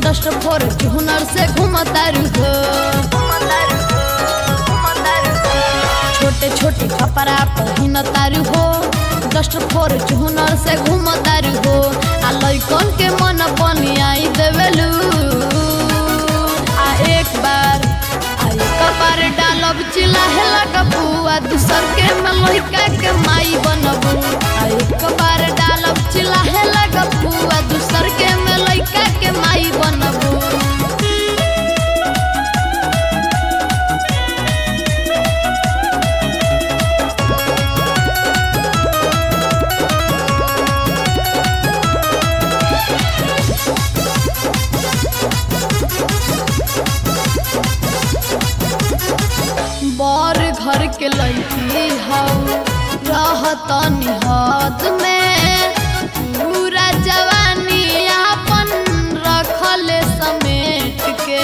dust Fortuner से घूमतारू हो छोटे छोटे कपड़ा पहिनतारू हो डस्ट फॉर्च्यूनर से घूमतारू हो आ लइकन के मन बनियाई देवेलू आ एक बार आ एक बार डालब चिल्लाहे लगबू आ दूसर के में लइका के माई बनबू आ एक बार डालब चिल्लाहे लगबू आ दूसर के में लइका के माई बनबू बर घर के लड़की हऊ रहत निहत में पूरा जवानी अपन रखल समेट के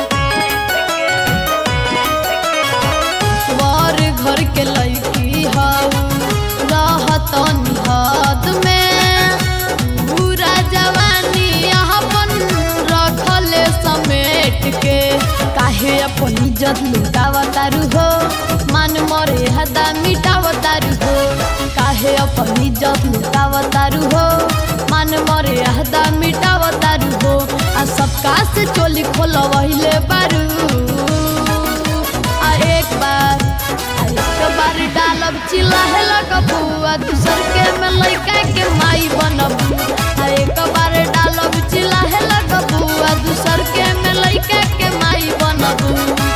बर घर के लड़की हऊ रहत निहत में पूरा जवानी अपन रखल समेट के काहे अपन इज्जत लुटावतारू हो मान मरे हदा मिटावतारू हो काहे अपन इज्जत लुटावतारू हो मान मरे हदा मिटावतारू हो आ सबका से चोली खोलवहिले बारू आ एक बार आ एक बार डालब चिल्लाहे लगबू आ दूसर के में लइका के माई बनबू आ एक बार डालब चिल्लाहे लगबू आ दूसर के में लइका के माई बनबू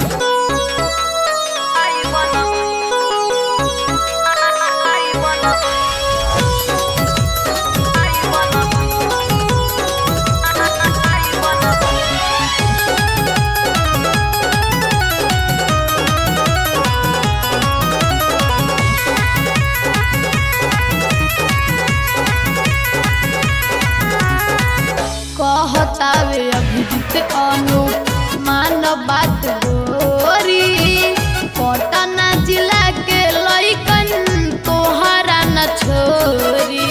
कहतावे अभिजीत अनु मान बात गोरी पटना जिला के लइकन तोहरा न छोरी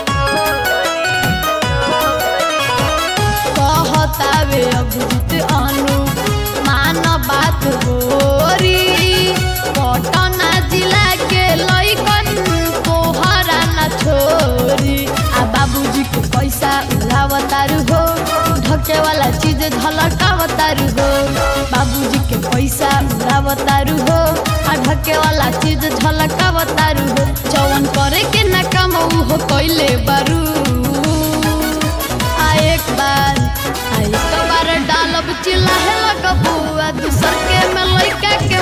कहतावे अभिजीत अनु मान बात गोरी पटना जिला के लइकन तोहरा न छोरी आ बाबूजी के पैसा उड़ावतारू हो ढके वाला चीज झलकावतारू हो बाबूजी के पैसा उड़ावतारू हो आ ढके वाला चीज झलकावतारू हो जवन करे के ना काम उ हो कइले बारू आ एक बार आ एक बार डालब चिल्लाहे लगबू आ दूसर के में लइका के